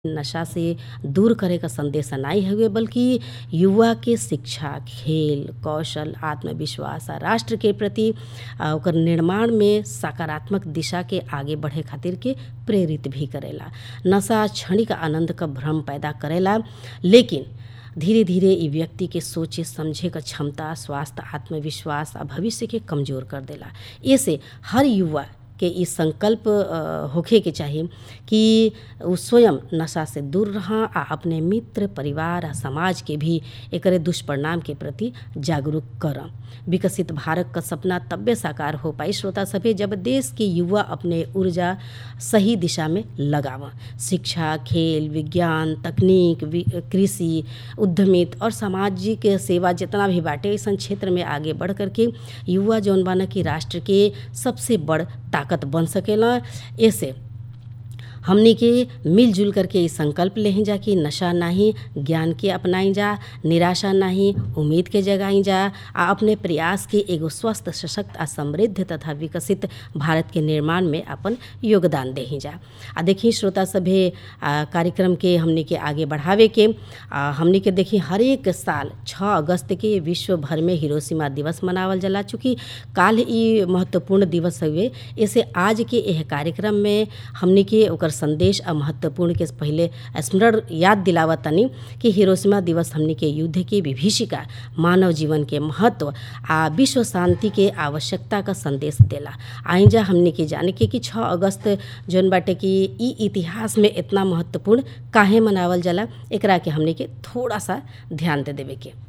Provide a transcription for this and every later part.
नशा से दूर करे क संदेश नाई हउवे बल्कि युवा के शिक्षा, खेल, कौशल, आत्मविश्वास आ राष्ट्र के प्रति आ ओकर निर्माण में सकारात्मक दिशा के आगे बढ़े खातिर के प्रेरित भी करेला। नशा क्षणिक आनंद क भ्रम पैदा करेला लेकिन धीरे धीरे इ व्यक्ति के सोचे समझे क क्षमता, स्वास्थ्य, आत्मविश्वास आ भविष्य के कमजोर कर देला। एसे हर युवा के इ संकल्प होखे के चाही कि उ स्वयं नशा से दूर रह आ अपने मित्र, परिवार आ समाज के भी एकरे दुष्परिणाम के प्रति जागरूक कर। विकसित भारत क सपना तब्बे साकार हो पाई श्रोता सभे जब देश के युवा अपने ऊर्जा सही दिशा में लगाव। शिक्षा, खेल, विज्ञान, तकनीक, कृषि, उद्यमित और सामाजिक सेवा जेतना भी बाटे अइसन क्षेत्र में आगे बढ़ कर के युवा जौन बान कि राष्ट्र के सबसे बड़ ताकत बन सकेला। एसे हमनी के मिलजुल करके इ संकल्प लेही जा कि नशा नाही ज्ञान के अपनाई जा, निराशा नाही उम्मीद के जगाई जा आ अपने प्रयास के एगो स्वस्थ, सशक्त आ समृद्ध तथा विकसित भारत के निर्माण में आपन योगदान देही जा। आ देखी श्रोता सभे कार्यक्रम के हमनी के आगे बढ़ावे के हमनी के देखी हरेक साल 6 अगस्त के विश्व भर में हिरोशिमा दिवस मनावल जाला। चूँकि काल्ह इ महत्वपूर्ण दिवस हउवे एसे आज के एह कार्यक्रम में हमनी के ओकर संदेश आ महत्वपूर्ण के पहिले स्मरण याद दिलावतानी कि हिरोशिमा दिवस हमनी के युद्ध के विभीषिका, मानव जीवन के महत्व आ विश्व शांति के आवश्यकता क संदेश देला। आई जा हमनी के जाने के कि 6 अगस्त जौन बाटे कि इ इतिहास में एतना महत्वपूर्ण काहे मनावल जाला एकरा के हमनी के थोड़ा सा ध्यान दे देवे के।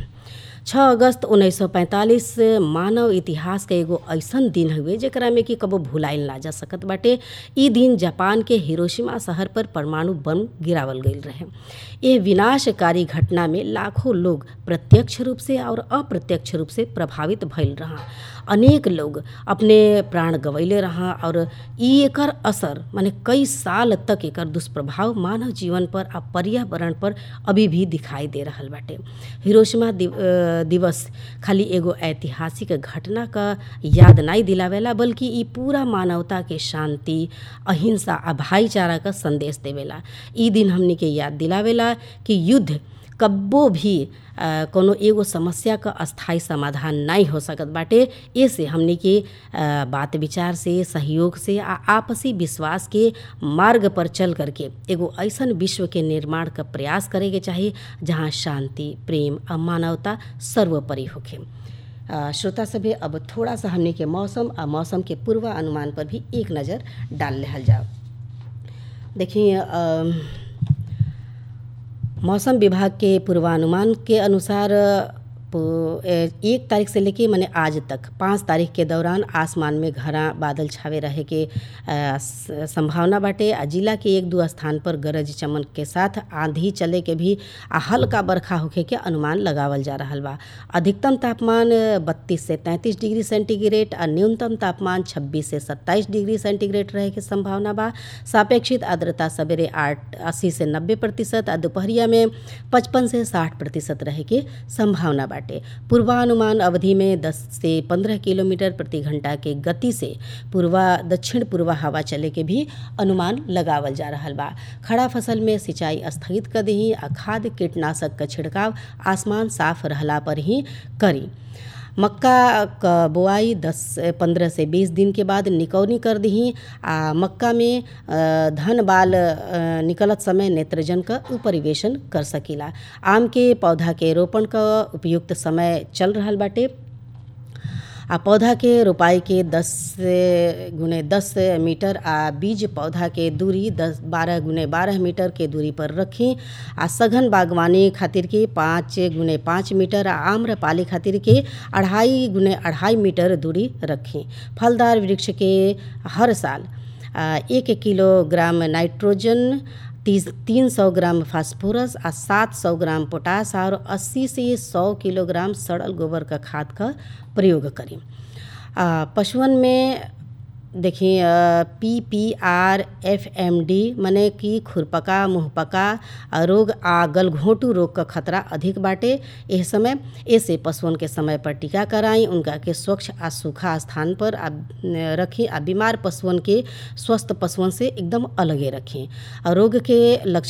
6 अगस्त 1945 मानव इतिहास क एगो अइसन दिन हउवे जेकरा में कि कबो भुलाइल ना जा सकत बाटे। इ दिन जापान के हिरोशिमा शहर पर परमाणु बम गिरावल गइल रहे। एह विनाशकारी घटना में लाखों लोग प्रत्यक्ष रूप से और अप्रत्यक्ष रूप से प्रभावित भइल रह। अनेक लोग अपने प्राण गंवैले रह और इ एकर असर माने कई साल तक एकर दुष्प्रभाव मानव जीवन पर आ पर्यावरण पर अभी भी दिखाई दे रहल बाटे। हिरोशिमा दिवस खाली एगो ऐतिहासिक घटना क याद नाई दिलावेला बल्कि इ पूरा मानवता के शांति, अहिंसा आ भाईचारा क संदेश देवेला। इ दिन हमनी के याद दिलावेला कि युद्ध कब्बो भी कौनो एगो समस्या क स्थायी समाधान नाई हो सकत बाटे। एसे हमनी के बात विचार से, सहयोग से आ आपसी विश्वास के मार्ग पर चल करके एगो अइसन विश्व के निर्माण क प्रयास करे के चाही जहाँ शांति, प्रेम आ मानवता सर्वोपरि होखे। श्रोता सभे अब थोड़ा सा हमनी के मौसम आ मौसम के पूर्वानुमान पर भी एक नजर डाल लेहल जाव। देखी मौसम विभाग के पूर्वानुमान के अनुसार एक तारीख से लेके माने आज तक 5 तारीख के दौरान आसमान में घना बादल छावे रहे के संभावना बाटे आ जिला के एक दू स्थान पर गरज चमक के साथ आंधी चले के भी आ हल्का बरखा होखे के अनुमान लगावल जा रहल बा। अधिकतम तापमान 32 से 33 डिग्री सेंटीग्रेड आ न्यूनतम तापमान 26 से 27 डिग्री सेंटीग्रेड रहे के संभावना बा। सापेक्षिक आर्द्रता सबेरे 80 से 90 प्रतिशत आ दोपहरिया में 55 से 60 प्रतिशत रहे के संभावना बाटे। पूर्वानुमान अवधि में 10 से 15 किलोमीटर प्रति घंटा के गति से पूर्वा दक्षिण पूर्वा हवा चले के भी अनुमान लगावल जा रहल बा। खड़ा फसल में सिंचाई स्थगित कर दीही आ खाद कीटनाशक क छिड़काव आसमान साफ रहला पर ही करी। मक्का क बोआई 10 15 से 20 दिन के बाद निकौनी कर दीही आ मक्का में धन बाल निकलत समय नेत्रजन क परिवेशन कर सकीला। आम के पौधा के रोपण क उपयुक्त समय चल रहल बाटे आ पौधा के रोपाई के 10 गुने 10 मीटर आ बीज पौधा के दूरी 10 12 गुने 12 मीटर के दूरी पर रखी आ सघन बागवानी खातिर के 5 गुने 5 मीटर आ आम्रपाली खातिर के अढ़ाई गुने अढ़ाई मीटर दूरी रखी। फलदार वृक्ष के हर साल एक किलोग्राम नाइट्रोजन, 300 ग्राम फास्फोरस आ 700 ग्राम पोटास और 80 से 100 किलोग्राम सड़ल गोबर क खाद क प्रयोग करी। पशुअन में देखी P P R F M D माने कि खुरपका, मुंहपका रोग आ गलघोंटू रोग क खतरा अधिक बाटे एह समय। एसे पशुअन के समय पर टीका कराई, उनका के स्वच्छ आ सूखा स्थान पर रखी आ बीमार पशुअन के स्वस्थ पशुअन से एकदम अलगे रखी। रोग के लक्षण